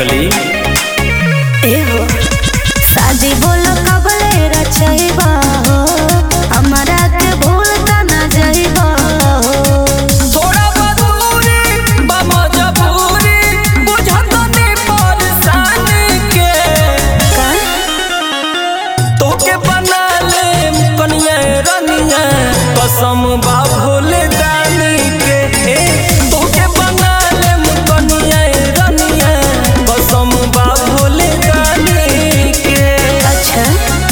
पगली एहो शादी बोलो कबले रचैबा हो हमरा के भूल त ना जइबा हो थोड़ा बदूरी बा मजबूरी बुझत नहीं परेशानी के का तोके बना ले कनिया रनिया कसम बा भोले दानी के ए, तोके बना ले कनिया रनिया कसम बा भोले दानी के अच्छा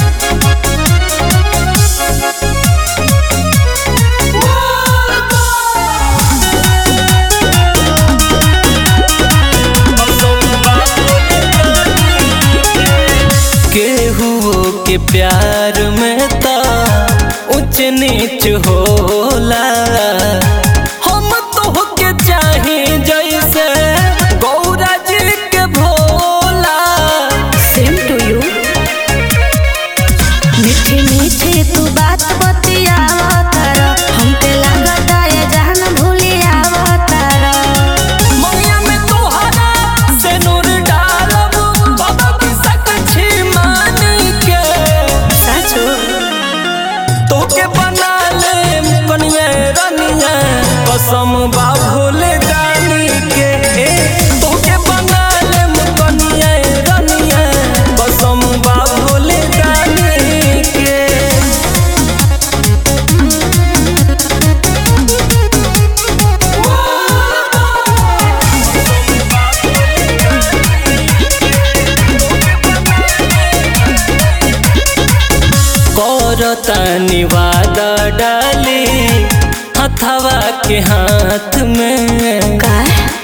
केहू के प्यार में ता ऊंच नीच होला हम तो के चाहे जैसे गौरा जी के भोला सेम टू यू मीठी मीठी तू बात बतियावा तारा हमके लागता ये जहन भूलियावा तारा मैया में तोहरा से नूर डालब बाबा की सकछी मानी के सचो तोके बना ले कनिया रनिया कसम बा भोले दानी के ए, तोके बना ले कनिया रनिया कसम बा भोले दानी के करतानी वादा डाली हथवा के हाथ में का